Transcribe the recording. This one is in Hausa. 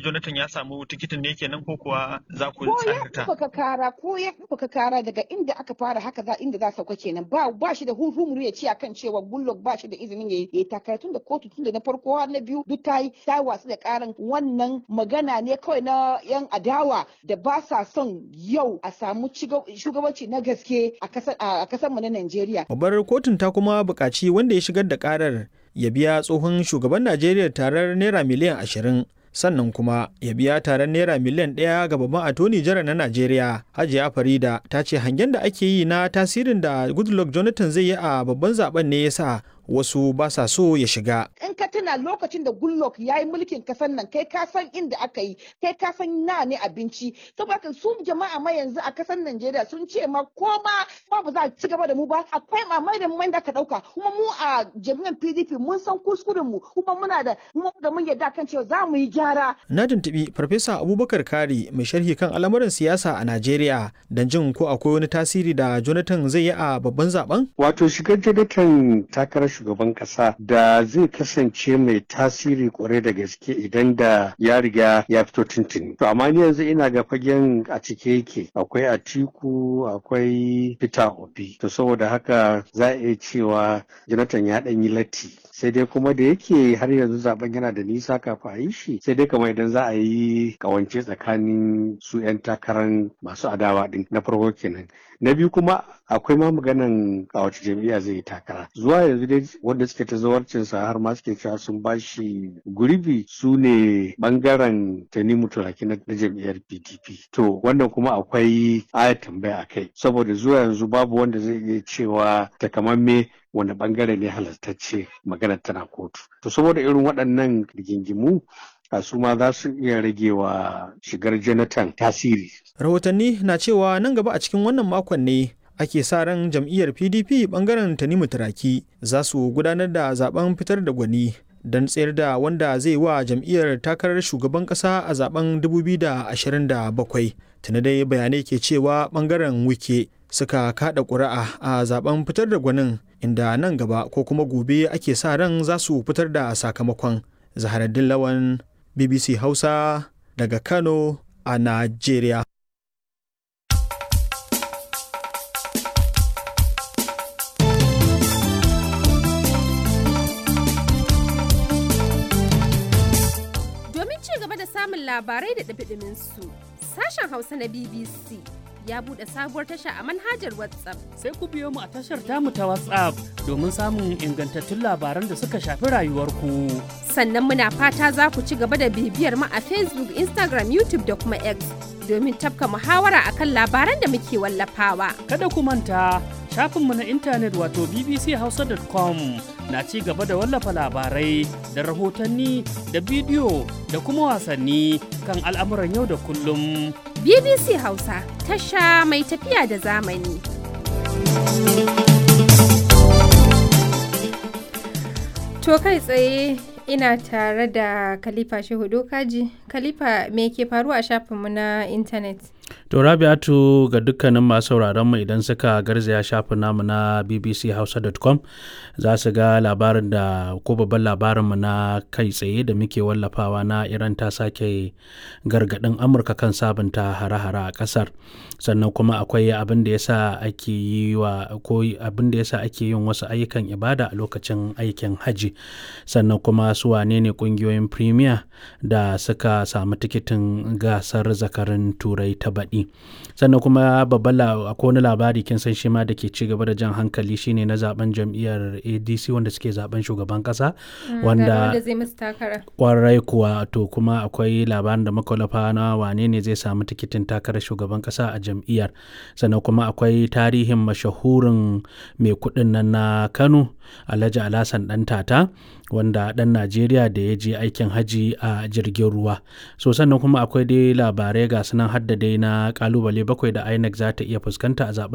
Jonathan ya samu tikitin ne kenan ko kuwa za ku ko ya tsarkata? ɗaukaka kara ko ya ɗaukaka kara daga inda aka fara haka za inda za sauka kenan ba ba shi da hurhumuru ya ce akan cewa Goodluck ba shi da izinin ya yi takara tun da kotu tun da na farko har na biyu duk ta yi ta wasu da karan wannan magana ne kawai na yan adawa da ba sa son yau a samu ciga- shugabanci na gaske a kasar a kasar mu na Najeriya Babbar kotun ta kuma buƙaci wanda ya shigar da ƙarar ya biya tsohon shugaban Najeriya tarar naira miliyan ashirin sannan kuma ya biya taron naira miliyan ɗaya ga babban atoni jara na Najeriya. Hajiya Farida ta ce hangen da ake yi na tasirin da Goodluck Jonathan zai yi a babban zaben ne ya sa wasu ba sa so ya shiga. in ka tuna lokacin da Goodluck ya yi mulkin kasar nan kai ka san inda aka yi kai ka san na ne abinci saboda haka su jama'a ma yanzu a kasar Najeriya sun ce ma ko ma ma ba za a ci gaba da mu ba akwai mamai da mai da ka dauka kuma mu a jami'an PDP mun san kuskuren mu kuma muna da mu da mun yarda kan cewa za mu yi gyara Na tuntuɓi Farfesa Abubakar Kari mai sharhi kan al'amuran siyasa a Najeriya don jin ko akwai wani tasiri da Jonathan zai yi a babban zaben? Wato shigar Jonathan takarar shugaban kasa da zai kasance mai tasiri kwarai da gaske idan da ya riga ya fito tuntuni. To amma ni yanzu ina ga fagen a cike yake akwai Atiku akwai Peter Obi. To saboda haka za a iya cewa Jonathan ya ɗan yi latti. Sai dai kuma da yake har yanzu zaben yana da nisa kafin a yi shi sai dai kamar idan za a yi kawance tsakanin su 'yan takarar masu adawa din na farko kenan. Na biyu kuma akwai ma maganan a wace jam'iyya zai yi takara zuwa yanzu dai wanda suke ta zawarcinsa har ma suke cewa sun bashi gurbi su ne bangaren tanimu turaki na na jam'iyyar pdp to wannan kuma akwai ayat tambaya a kai saboda zuwa yanzu babu wanda zai iya cewa takamamme wani bangare ne halartacce maganar tana kotu to saboda irin waɗannan rigingimu a su ma za su iya rage wa shigar jonathan tasiri Rahotanni na cewa nan gaba a cikin wannan makon ne ake sa ran jam'iyyar PDP bangaren Tanimu Turaki za su gudanar da zaben fitar da gwani don tsayar da wanda zai wa jam'iyyar takarar shugaban kasa a zaben 2027. Tuna dai bayanai ke cewa bangaren wike suka kada ƙuri'a a zaben fitar da gwanin inda nan gaba ko kuma gobe ake sa ran za su fitar da sakamakon. Zaharaddin Lawan BBC Hausa daga Kano a Najeriya. Domin ci gaba da samun labarai da ɗumi su sashen Hausa na BBC ya buɗe sabuwar tasha a manhajar WhatsApp. sai ku biyo mu a tashar tamu ta WhatsApp domin samun ingantattun labaran da suka shafi rayuwarku. Sannan muna fata za ku ci gaba da bibiyar mu a Facebook, Instagram, YouTube da kuma X domin tafka muhawara akan labaran da muke wallafawa. Kada ku manta shafinmu na intanet wato bbchausa.com na ci gaba da wallafa labarai da rahotanni da bidiyo da kuma wasanni kan al'amuran yau da kullum. BBC Hausa, tasha mai tafiya da zamani. To kai tsaye ina tare da Khalifa Shehu Dokaji. Khalifa me ke faruwa a shafinmu na intanet? To Rabi'atu ga dukkanin masu sauraron mu idan suka garzaya shafin namu na bbchausa.com za su ga labarin da ko babban labarinmu na kai tsaye da muke wallafawa na Iran ta sake gargaɗin Amurka kan sabunta hare-hare a ƙasar. Sannan kuma akwai abin da yasa ake yi wa ko abin da yasa ake yin wasu ayyukan ibada a lokacin aikin haji. Sannan kuma su wane ne ƙungiyoyin Premier da suka samu tikitin gasar zakarin Turai ta baɗi sannan kuma babban akwai wani labari kin san shi ma da ke ci gaba da jan hankali shine na zaben jam'iyyar adc wanda suke zaben shugaban kasa wanda zai musu takara. kwarai kuwa to kuma akwai labarin da makwalafa na wane ne zai samu tikitin takarar shugaban kasa a jam'iyyar sannan kuma akwai tarihin mashahurin mai kuɗin nan na kano alhaji alhassan dan tata wanda ɗan najeriya da ya je aikin haji a jirgin ruwa so sannan kuma akwai dai labarai ga sunan hadda dai na kalubale bakwai da inec za ta iya fuskanta a zaben